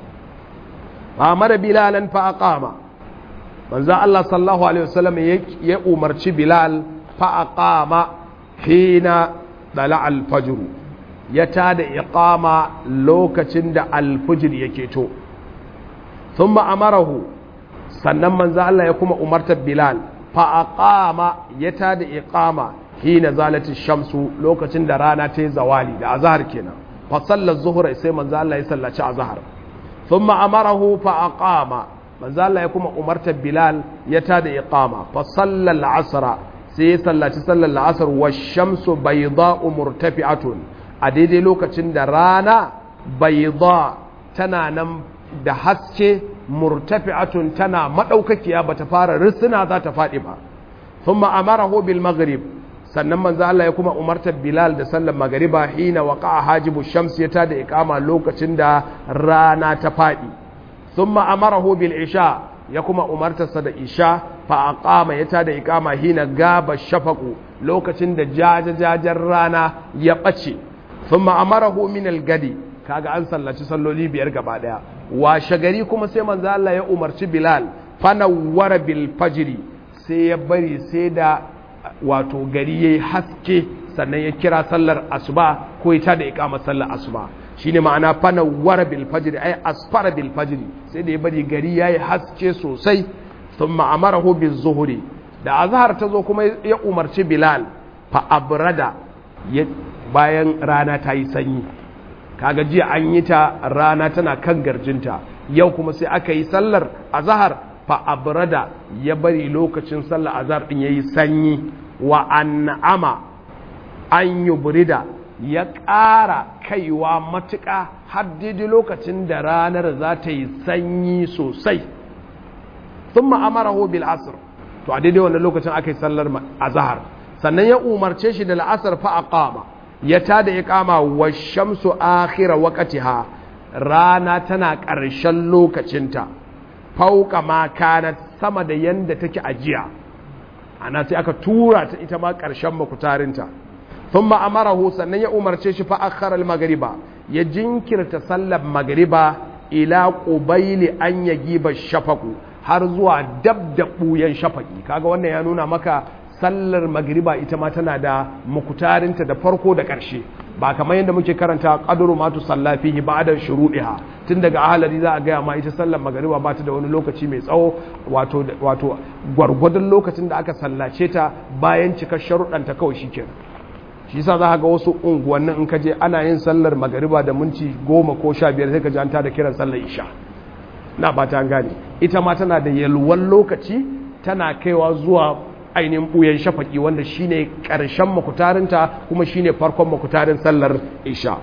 amara bilalan fa aqama manzo Allah sallallahu alaihi wasallam ya umarci bilal fa aqama hina dala al-fajr ya tada iqama lokacin da al-fajr yake to thumma amarahu sannan manzo Allah ya kuma umartar bilal fa aqama ya tada iqama hina zalati shamsu lokacin da rana ta yi zawali da azhar kenan fa sallar zuhra sai manzo Allah ya sallaci azhar thumma amarahu fa aqama manzo Allah ya kuma umarta Bilal ya tada iqama fa sallal asra sai ya sallaci sallar asr wa shamsu bayda'u murtafi'atun a daidai lokacin da rana bayda tana nan da haske murtafi'atun tana madaukakiya bata fara risina za ta fadi ba thumma amarahu bil maghrib sannan manzo Allah ya kuma umartar Bilal da sallar magariba hina waqa'a hajibu shams ya tada iqama lokacin da rana ta fadi thumma amarahu bil isha ya kuma umartar sa da isha fa aqama ya tada iqama hina gaba shafaqu lokacin da jajajajen rana ya bace thumma amarahu min al gadi kaga an sallaci salloli biyar gaba daya washe gari kuma sai manzo Allah ya umarci Bilal fanawwara bil fajri sai ya bari sai da wato gari yayi haske sannan ya kira sallar asuba ko ya tada iqamar sallar asuba shine ma'ana fanawwara bil fajri ay asfara bil fajri sai da ya bari gari yayi haske sosai thumma amarahu biz zuhri da azhar ta zo kuma ya umarci Bilal fa abrada bayan rana ta yi sanyi kaga jiya an yi ta rana tana kan garjinta yau kuma sai aka yi sallar azhar fa abrada ya bari lokacin sallar azhar din yayi sanyi wa an'ama an yubrida ya ƙara kaiwa matuƙa har daidai lokacin da ranar za ta yi sanyi sosai thumma amarahu bil asr to a daidai wannan lokacin aka yi sallar azhar sannan ya umarce shi da la'asar fa aqama ya tada iqama wa shamsu akhira waqtiha rana tana ƙarshen lokacinta fauka ma kanat sama da yanda take ajiya ana sai aka tura ta ita ma ƙarshen makutarinta thumma amarahu sannan ya umarce shi fa akhara al-maghriba ya jinkirta sallar magriba ila qubayli an yagiba shafaqu har zuwa dab da buyan shafaqi kaga wannan ya nuna maka sallar magriba ita ma tana da mukutarinta da farko da ƙarshe ba kamar yadda muke karanta qadru ma tusalla fihi ba'da shuruɗiha tun daga ahalari za a gaya ma ita sallar magriba ba ta da wani lokaci mai tsawo wato wato gwargwadon lokacin da aka sallace ta bayan cikar sharuɗanta kawai shikenan shi yasa za ga wasu unguwannin in ka je ana yin sallar magariba da minti goma ko sha biyar sai ka ji an tada kiran sallar isha na ba ta gane ita ma tana da yalwan lokaci tana kaiwa zuwa ainihin ɓuyen shafaƙi wanda shine ƙarshen makutarinta kuma shine farkon makutarin sallar isha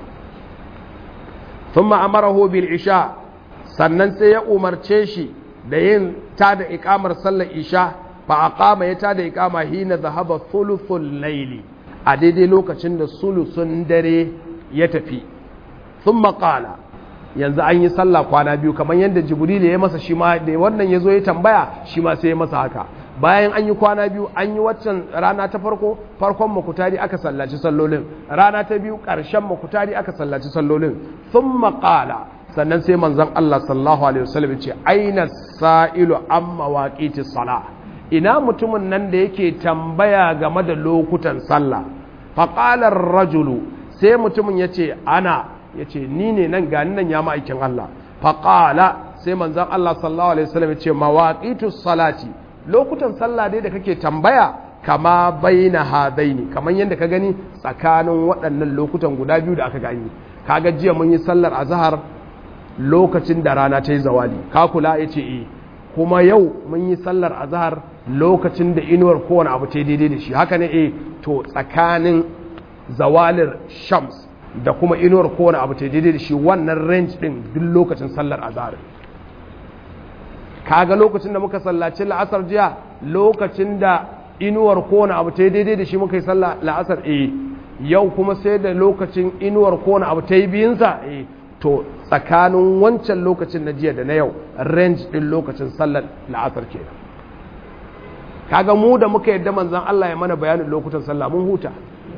thumma amarahu bil isha sannan sai ya umarce shi da yin tada iƙamar sallar isha fa aqama ya tada iƙama hina zahaba thuluthul layli a daidai lokacin da sulusun dare ya tafi thumma qala yanzu an yi sallah kwana biyu kamar yadda jibril ya masa shi ma da wannan ya zo ya tambaya shi ma sai ya masa haka bayan an yi kwana biyu an yi waccan rana ta farko farkon makutari aka sallaci sallolin rana ta biyu ƙarshen makutari aka sallaci sallolin sun maƙala sannan sai manzan Allah sallahu alaihi wasallam ce aina sa'ilu an mawaƙiti sala ina mutumin nan da yake tambaya game da lokutan sallah faƙalar rajulu sai mutumin ya ce ana ya ce ni ne nan gani nan ya ma'aikin Allah faƙala sai manzan Allah sallahu alaihi wasallam ya ce mawaƙitu salati lokutan sallah dai da kake tambaya kama baina hadaini kamar yadda ka gani tsakanin waɗannan lokutan guda biyu da aka gani kaga jiya mun yi sallar azhar lokacin da rana ta yi zawali ka kula ya ce eh kuma yau mun yi sallar azhar lokacin da inuwar kowane abu ta daidai da shi haka ne eh to tsakanin zawalir shams da kuma inuwar kowane abu ta daidai da shi wannan range din duk lokacin sallar azhar kaga lokacin da muka sallaci la'asar jiya lokacin da inuwar kowane abu ta yi daidai da shi muka yi sallah la'asar eh yau kuma sai da lokacin inuwar kowane abu ta yi biyunsa eh to tsakanin wancan lokacin na jiya da na yau range din lokacin sallar la'asar ke kaga mu da muka yadda manzan Allah ya mana bayanin lokutan sallah mun huta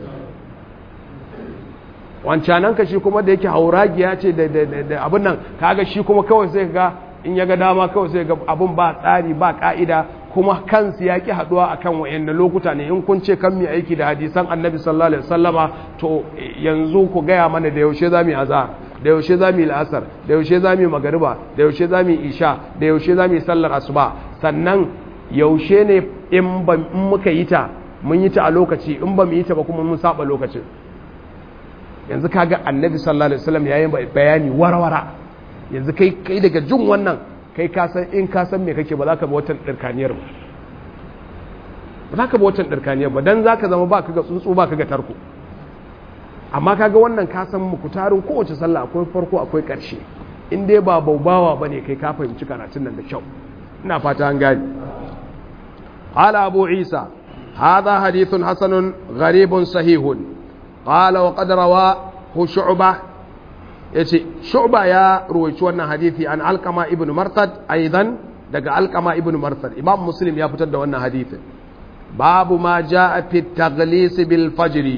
wancanan ka shi kuma da yake hauragiya ce da abin nan kaga shi kuma kawai sai ga in ya ga dama kawai sai ga abun ba tsari ba ka'ida kuma kansu ya ki haduwa akan wayannan lokuta ne in kun ce kan mi aiki da hadisan annabi sallallahu alaihi wasallama to yanzu ku gaya mana da yaushe za mu yi azhar da yaushe za mu yi la'asar da yaushe za mu yi magariba da yaushe za mu yi isha da yaushe za mu yi sallar asuba sannan yaushe ne in ba in muka yi ta mun yi ta a lokaci in ba mu yi ta ba kuma mun saba lokacin yanzu kaga annabi sallallahu alaihi wasallam yayin bayani warawara yanzu kai kai daga jin wannan kai ka san in ka san me kake ba za ka bi watan dirkaniyar ba ba za ka bi watan dirkaniyar ba dan za ka zama ba ka ga tsuntsu ba ka ga tarko amma kaga wannan ka san muku tarin kowace sallah akwai farko akwai ƙarshe in dai ba baubawa bane kai ka fahimci karatun nan da kyau ina fata an gani qala abu isa hadha hadithun hasanun gharibun sahihun qala wa qad rawahu shu'bah yace shu'ba ya ruwaici wannan hadisi an alqama ibn martad aidan daga alqama ibn martad imam muslim ya fitar da wannan hadisin babu ma jaa fi taghlis bil fajr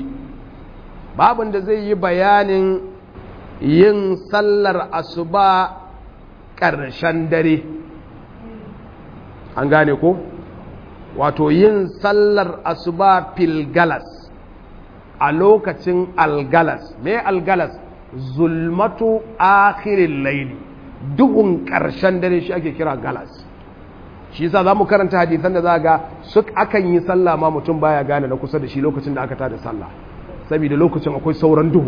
babun da zai yi bayanin yin sallar asuba ƙarshen dare an gane ko wato yin sallar asuba fil galas a lokacin algalas me algalas zulmatu akhirin laili duhun ƙarshen dare shi ake kira galas shi yasa za mu karanta hadisan da za ga suk akan yi sallah ma mutum baya gane na kusa da shi lokacin da aka tada sallah saboda lokacin akwai sauran duhu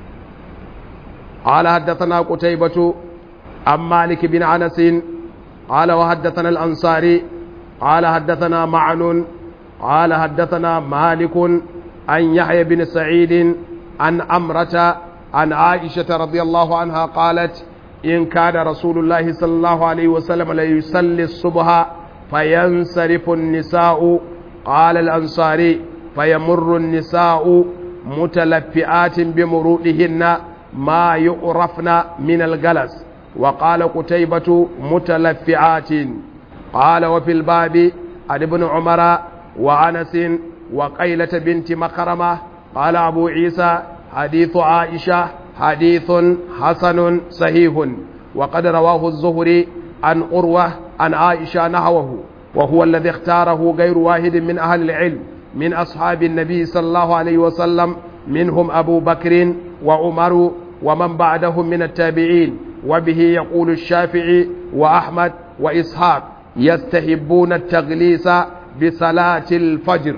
قال حدثنا قتيبة عن مالك بن أنس قال وحدثنا الأنصاري قال حدثنا معن قال حدثنا مالك عن يحيى بن سعيد عن أمرة عن عائشة رضي الله عنها قالت إن كان رسول الله صلى الله عليه وسلم ليصلي الصبح فينصرف النساء قال الأنصاري فيمر النساء متلفئات بمرودهن ما يعرفن من الجلس وقال قتيبة متلفعات قال وفي الباب عن ابن عمر وأنس وقيلة بنت مخرمة قال أبو عيسى حديث عائشة حديث حسن صحيح وقد رواه الزهري عن أروة عن عائشة نحوه وهو الذي اختاره غير واحد من أهل العلم من أصحاب النبي صلى الله عليه وسلم منهم أبو بكر وعمر ومن بعدهم من التابعين وبه يقول الشافعي وأحمد وإسحاق يستحبون التغليس بصلاة الفجر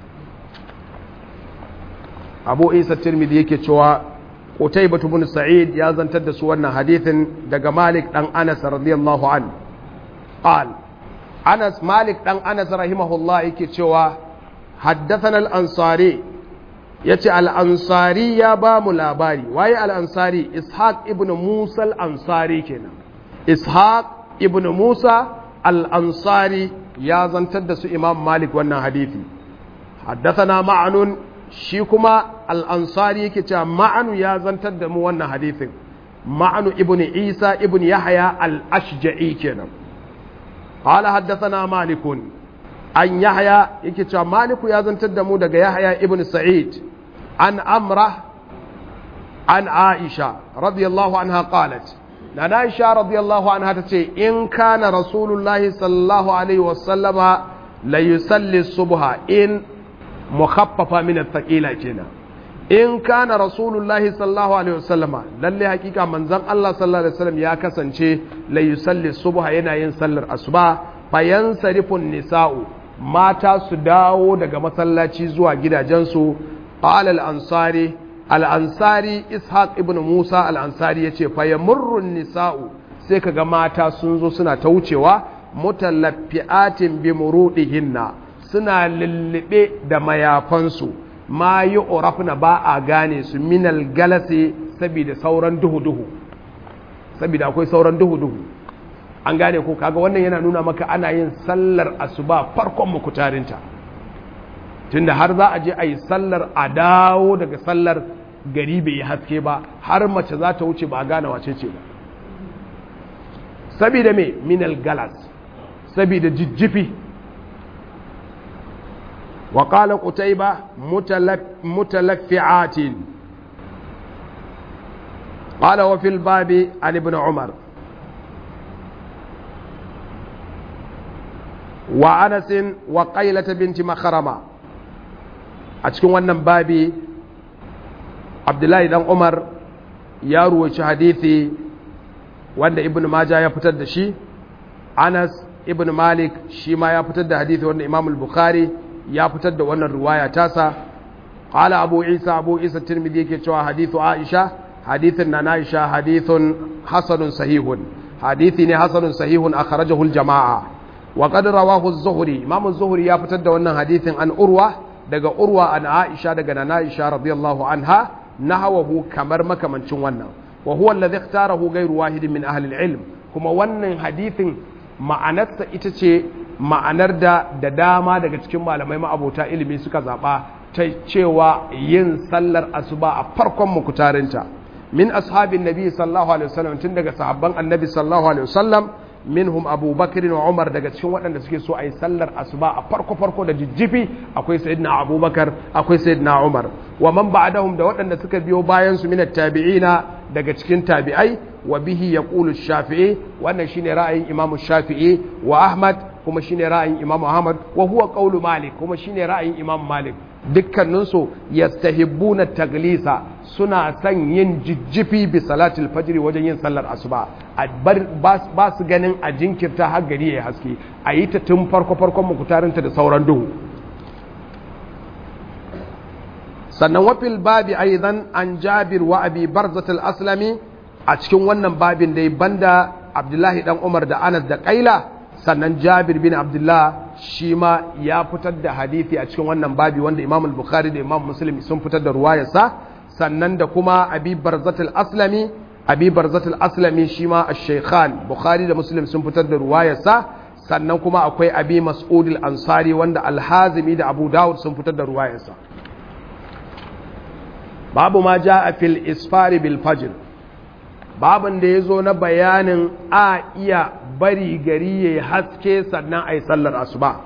أبو عيسى الترمذي يكتشوا قتيبة بن سعيد يا زنتد سورنا حديث دق مالك عن أنس رضي الله عنه قال أنس مالك عن أنس رحمه الله يكتشوا حدثنا الأنصاري ya ce al'ansari ya ba mu labari waye al'ansari ishaq ibn musa al'ansari kenan ishaq ibn musa al'ansari ya zantar da su imam malik wannan hadithi haddathana ma'anun shi kuma al'ansari yake cewa ma'anu ya zantar da mu wannan hadithin ma'anu ibn isa ibn yahya al-ashja'i kenan qala haddathana malikun an yahya yake cewa maliku ya zantar da mu daga yahya ibn sa'id an amra an aisha radiyallahu anha qalat na aisha radiyallahu anha tace in kana rasulullahi sallallahu alaihi wasallama la yusalli subha in mukhaffafa min athqila kenan in kana rasulullahi sallallahu alaihi wasallama lalle hakika manzon Allah sallallahu alaihi wasallam ya kasance la yusalli subha yana yin sallar asuba fayansarifun nisa'u mata su dawo daga masallaci zuwa gidajensu qala al-ansari al-ansari ishaq ibn musa al-ansari yace fa yamurru nisa'u sai kaga mata sun zo suna ta wucewa mutalaffiatin bi murudihinna suna lullube da mayafansu ma yu'rafna ba a gane su minal galasi saboda sauran duhu duhu saboda akwai sauran duhu duhu an gane ko kaga wannan yana nuna maka ana yin sallar asuba farkon mukutarinta tunda har za a je a yi sallar a dawo daga sallar gari bai yi haske ba har mace za ta wuce ba a gane wace ce ba sabida me minal galas sabida jijjifi wa qala qutayba mutalaffi'atin qala wa fil babi an ibn umar wa anasin wa qailata binti makharama a cikin wannan babi abdullahi dan umar ya ruwaci hadithi wanda ibn majah ya fitar da shi anas ibn malik shi ma ya fitar da hadithi wanda imam al-bukhari ya fitar da wannan riwaya tasa qala abu isa abu isa tirmidhi yake cewa hadithu aisha hadithin na aisha hadithun hasanun sahihun hadithi ne hasanun sahihun akhrajahu al-jama'a wa qad rawahu az-zuhri imam az-zuhri ya fitar da wannan hadithin an urwa daga urwa an aisha daga nana aisha radiyallahu anha nahawahu kamar makamancin wannan wa huwa alladhi ikhtarahu ghayru wahidin min ahli al-ilm kuma wannan hadithin ma'anarsa ita ce ma'anar da da dama daga cikin malamai ma'abota ilimi suka zaba ta cewa yin sallar asuba a farkon mukutarinta min ashabin nabi sallallahu alaihi wasallam tun daga sahabban annabi sallallahu alaihi wasallam minhum Abu Bakr wa Umar daga cikin waɗanda suke so a yi sallar asuba a farko farko da jijjifi akwai sayyidina Abu Bakar akwai sayyidina Umar wa man ba'dahum da waɗanda suka biyo bayan su minat tabi'ina daga cikin tabi'ai wa bihi yaqulu shafi'i wannan shine ra'ayin imam shafi'i wa ahmad kuma shine ra'ayin imam ahmad wa huwa qawlu malik kuma shine ra'ayin imam malik dukkaninsu yastahibbuna taglisa suna son yin jijjifi bi salatul fajr wajen yin sallar asuba ba su ganin a jinkirta har gari ya haske a yi ta tun farko farkon mukutarinta da sauran duhu sannan wafil babi aidan an jabir wa abi barzatul aslami a cikin wannan babin dai banda abdullahi dan umar da anas da kaila sannan jabir bin abdullah shi ma ya fitar da hadithi a cikin wannan babi wanda imam al-bukhari da imam muslim sun fitar da ruwayarsa sannan da kuma abi barzatul aslami abi barzatul aslami shi ma ash-shaykhan bukhari da muslim sun fitar da ruwayarsa sannan kuma akwai abi mas'ud al-ansari wanda al-hazimi da abu dawud sun fitar da ruwayarsa babu ma jaa fil isfari bil fajr babin da yazo na bayanin a iya bari gari yayi haske sannan ai sallar asuba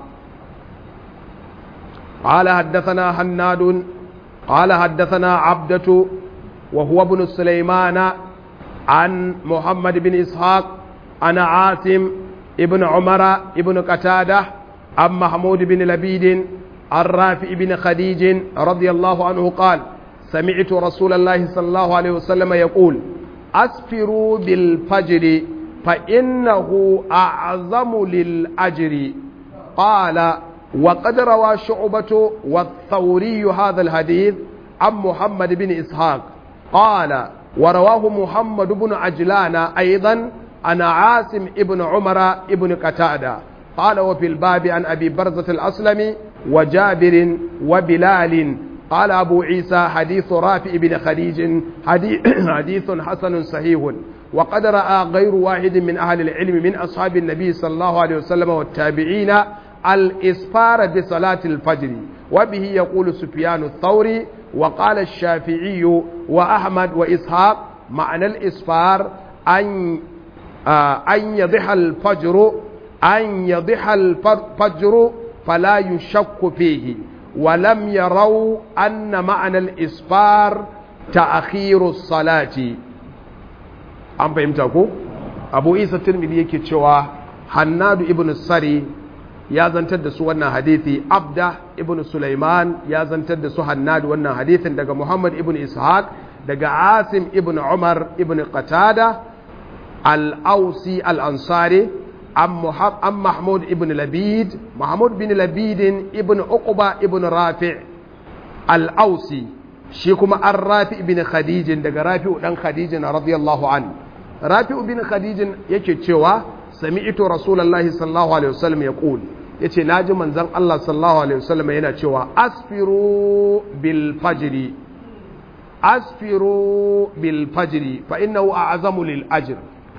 قال حدثنا حناد قال حدثنا عبدة وهو ابن سليمان عن محمد بن إسحاق عن عاصم ابن عمر ابن قتادة عن محمود بن لبيد عن رافع بن خديج رضي الله عنه قال سمعت رسول الله صلى الله عليه وسلم يقول أسفروا بالفجر فإنه أعظم للأجر قال وقد روى شعبة والثوري هذا الحديث عن محمد بن إسحاق قال ورواه محمد بن عجلان أيضا عن عاصم ابن عمر ابن قتادة قال وفي الباب عن أبي برزة الأسلمي وجابر وبلال قال أبو عيسى حديث رافع بن خديج حديث حسن صحيح وقد رأى غير واحد من أهل العلم من أصحاب النبي صلى الله عليه وسلم والتابعين الإسفار بصلاة الفجر وبه يقول سفيان الثوري وقال الشافعي وأحمد وإسحاق معنى الإسفار أن آه أن يضح الفجر أن يضح الفجر فلا يشك فيه ولم يروا أن معنى الإسفار تأخير الصلاة أم فهمتكم أبو عيسى الترمذي yake cewa Hannadu ibn Sari ya zantar da su wannan hadithi Abda ibn Sulaiman ya zantar da su Hannadu wannan hadithin daga Muhammad ibn Ishaq daga Asim ibn Umar ibn Qatada al-Ausi al-Ansari an Mahmud ibn Labid Mahmud bin Labid ibn Uqba ibn Rafi' al-Ausi shi kuma an Rafi' ibn Khadijin daga Rafi'u dan Khadijin radiyallahu anhu Rafi'u bin Khadijin yake cewa sami'tu Rasulullahi sallallahu alaihi wasallam yaqul yace naji manzon Allah sallallahu alaihi wasallam yana cewa asfiru bil fajri asfiru bil fajri fa innahu a'zamu lil ajr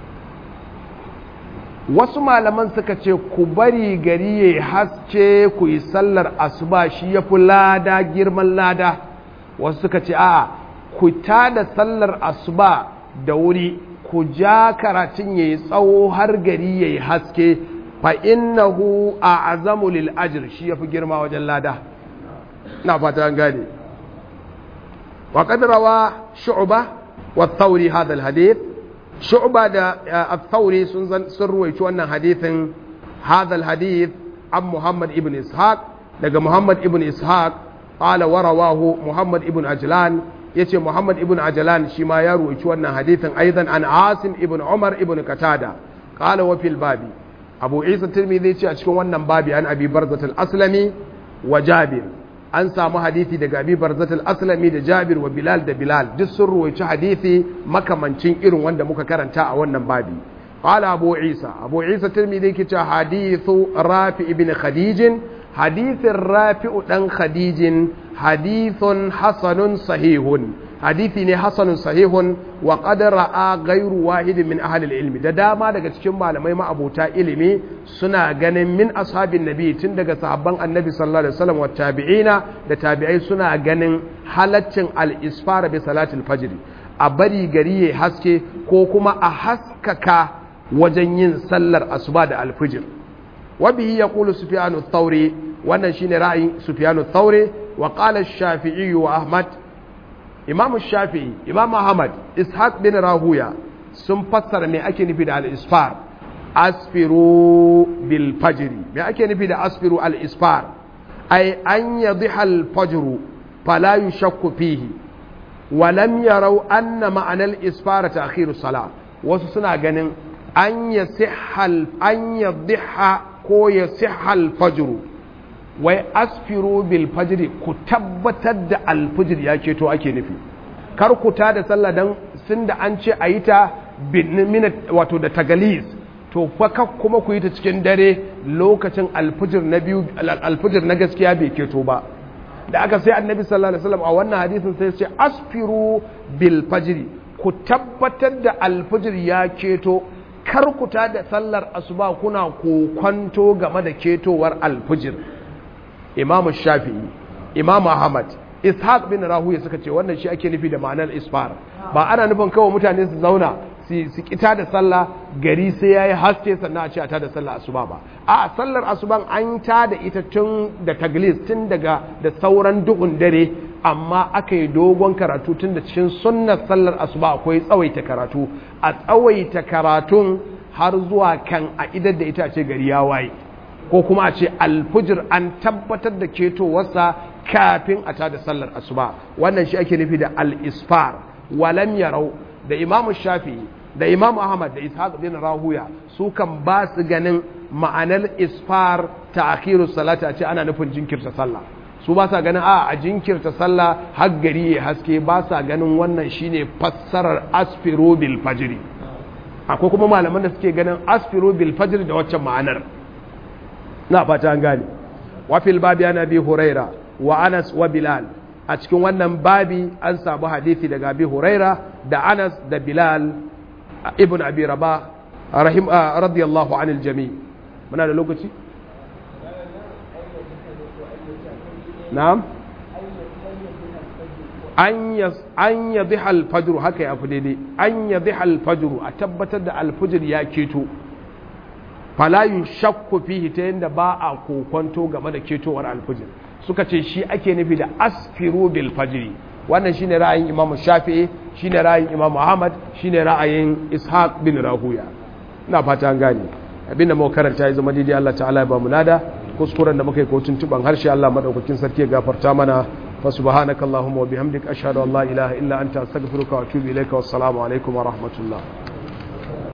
wasu malaman suka ce ku bari gari ya haske ku yi sallar asuba shi ya fi lada girman lada wasu suka ce a'a ku tada sallar asuba da wuri ku ja karatun ya yi tsawo har gari ya yi haske fa innahu a azamu lil ajr shi ya fi girma wajen lada na fata an gane wa rawa shu'ba wa thawri hadha al hadith shu'ba da al-thawri sun sun ruwaici wannan hadithin hadha al-hadith an Muhammad ibn Ishaq daga Muhammad ibn Ishaq qala wa rawahu Muhammad ibn Ajlan yace Muhammad ibn Ajlan shi ma ya ruwaici wannan hadithin aidan an Asim ibn Umar ibn Qatada qala wa fil babi Abu Isa Tirmidhi ce a cikin wannan babi an Abi Barzat al-Aslami wa Jabir an samu hadisi daga abi barzat al-aslami da jabir wa bilal da bilal duk sun ruwaici hadisi makamancin irin wanda muka karanta a wannan babi qala abu isa abu isa tirmidhi ke cewa hadithu rafi ibn khadij hadithin rafi'u dan khadijin hadithun hasanun sahihun hadithi ne hasanun sahihun wa qad ra'a ghayru wahidin min ahli ilmi da dama daga cikin malamai ma'abota ilimi suna ganin min ashabin nabi tun daga sahabban annabi sallallahu alaihi wasallam wa tabi'ina da tabi'ai suna ganin halaccin al-isfara bi salatil fajr a bari gari ya haske ko kuma a haskaka wajen yin sallar asuba da alfijir wa bihi yaqulu sufyan ath-thawri wannan shine ra'ayin sufyan ath-thawri wa qala ash-shafi'i wa ahmad imam shafi'i imam ahmad ishaq bin rahuya sun fassara me ake nufi da al-isfar asfiru bil fajri me ake nufi da asfiru al-isfar ay an yadhiha al-fajr fala yushakku fihi wa lam yaraw anna ma'ana al-isfar ta'khir as-salah wasu suna ganin an yasihha an yadhiha ko yasihha al-fajr wai asfiru bil fajri ku tabbatar da al-fajr ya keto ake nufi kar ku ta da sallah dan sun da an ce ayi ta minute wato da tagalis to fa kuma ku yi ta cikin dare lokacin alfijir na biyu alfijir na gaskiya bai keto ba da aka sai annabi sallallahu alaihi wasallam a wannan hadisin sai ce asfiru bil fajri ku tabbatar da alfijir ya keto kar ku ta da sallar asuba kuna kokwanto game da ketowar alfijir imam shafi'i imam ahmad ishaq bin rahuya suka ce wannan shi ake nufi da ma'anar isfar ba ana nufin kawai mutane su zauna su kita da sallah gari sai ya yi haske sannan a ce a ta da sallah asuba ba a sallar asuban an ta da ita tun da taglis tun daga da sauran duhun dare amma aka yi dogon karatu tun da cikin sunnar sallar asuba akwai tsawaita karatu a tsawaita karatun har zuwa kan a idar da ita ce gari ya waye ko kuma a ce alfujir an tabbatar da ketowarsa kafin a ta da sallar asuba wannan shi ake nufi da al-isfar walam yarau da imamu shafi'i da imam ahmad da ishaq bin rahuya su kan ba su ganin ma'anar isfar ta akhiru salata a ce ana nufin jinkirta sallah su ba sa ganin a a jinkirta sallah har gari ya haske ba sa ganin wannan shine fassarar asfiru bil fajri akwai kuma malaman da suke ganin asfiru bil fajri da waccan ma'anar na fata an gane wa fil babi ana bi huraira wa anas wa bilal a cikin wannan babi an samu hadisi daga abi huraira da anas da bilal ibn abi rabah rahim radiyallahu anil jami muna da lokaci na'am an yadhi alfajr haka ya fi daidai an yadhi alfajr a tabbatar da alfajr ya keto fala shakku fihi ta yadda ba a kokonto game da ketowar alfajr suka ce shi ake nufi da asfiru bil fajri wannan shine ra'ayin Imam Shafi'i shine ra'ayin Imam Ahmad shine ra'ayin Ishaq bin Rahuya ina fata an gane abinda muka karanta ya zama daidai Allah ta'ala ya ba mu lada kuskuren da muka yi ko tuntuban harshe Allah madaukakin sarki ya gafarta mana fa subhanakallahumma wa bihamdika ashhadu an la ilaha illa anta astaghfiruka wa atubu ilaika wassalamu alaikum wa rahmatullah